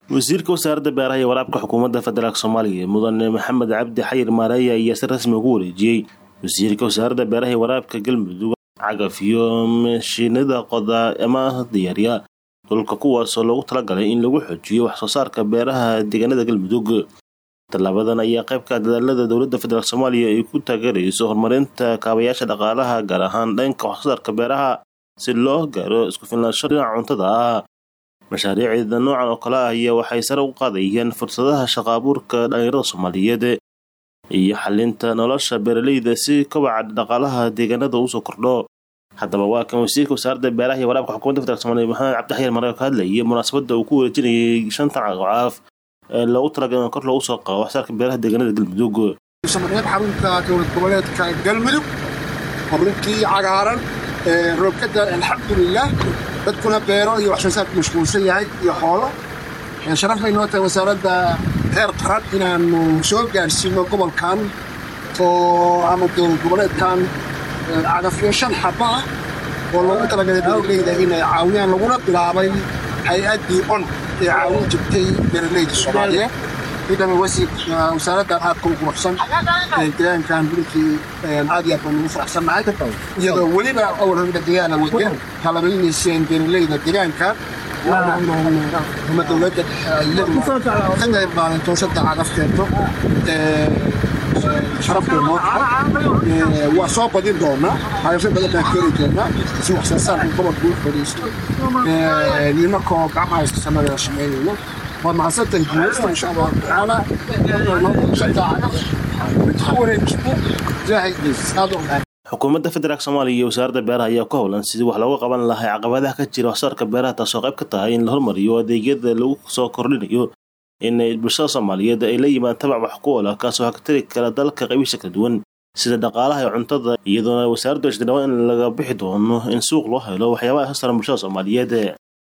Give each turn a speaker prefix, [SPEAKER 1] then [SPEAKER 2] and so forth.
[SPEAKER 1] wasiirka wasaaradda beeraha iyo waraabka xukuumadda federaalk soomaaliya mudane maxamed cabdi xayir maareeye ayaa si rasmi ugu wareejiyey wasiirka wasaaradda beeraha iyo waraabka galmudug cagaf iyo mashiinada qoda ama diyaarya dhulka kuwaasoo loogu talagalay in lagu xoojiyo wax soo saarka beeraha deegaanada galmudug tallaabadan ayaa qaybka dadaalada dowladda federaalk soomaaliya ay ku taageerayso horumarinta kaabayaasha dhaqaalaha gaar ahaan dhanka wax soo saarka beeraha si loo gaaro isku filnaansho dhinaca cuntada ah mashaariicda noocan oo kale ah ayaa waxay sare u qaadayaan fursadaha shaqo abuurka dhallinyarada soomaaliyeed iyo xalinta nolosha beeraleyda si kobaca dhaqaalaha deegaanada usoo kordho haddaba waa kan wasiirka wasaaradda beeraha iyo waraabka xukuumadda federaalk somaaliya maxamed cabdixayar maree ka hadlayay munaasabadda uu ku wareejinayay shantan caqacaaf ee loogu talagalay in kor loogu soo qabo waxsaarka beeraha deegaanada galmudug
[SPEAKER 2] samareed xarunta dowlad goboleedka galmudug xaruntii cagaaran roobkada alxamdulilah dadkuna beero iyo wax soo saarku mashquulsan yahay iyo xoolo sharaf bay noo tahay wasaaradda heer qaran inaanu soo gaarsiino gobolkan oo ama dowlad goboleedkan cagafyo shan xaba ah oo loogu talagalay beeraleyda inay caawiyaan laguna bilaabay hay-addii on ee caawin jirtay beeraleyda soomaaliyeed ciidama wasiirka wasaaraddan aad ku quruxsan deegaankan bulinkii aad iyo aad baan ugu faraxsannahay iyadoo weliba awalhanda deegaana wada talabaynayseen beeraleyda deegaanka ama dowladda ka qayb qaadan toosada cagafteedo sharafkay noo tahay waa soo badin doonaa cagafyo badan baan keeni doonaa si wax soo saarka gobolka u fadhiisto nimakoo gacmaha iskasanada shaqeynayno waa mahadsantahay guuleysta insha allahu tacaala
[SPEAKER 1] xukuumadda federaalk soomaaliya iyo wasaaradda beeraha ayaa ku howlan sidii wax looga qaban lahay caqabadaha ka jira waxsaarka beeraha taasoo qayb ka tahay in la hormariyo adeegyada lagu soo kordhinayo in bulshada soomaaliyeed ay la yimaan tabac wax ku ola kaasoo hagtari kara dalka qaybihiisa kala duwan sida dhaqaalaha iyo cuntada iyadoona wasaaraddu ay shadhawaan in laga bixi doono in suuq loo helo waxyaabaha soo saaran bulshada soomaaliyeed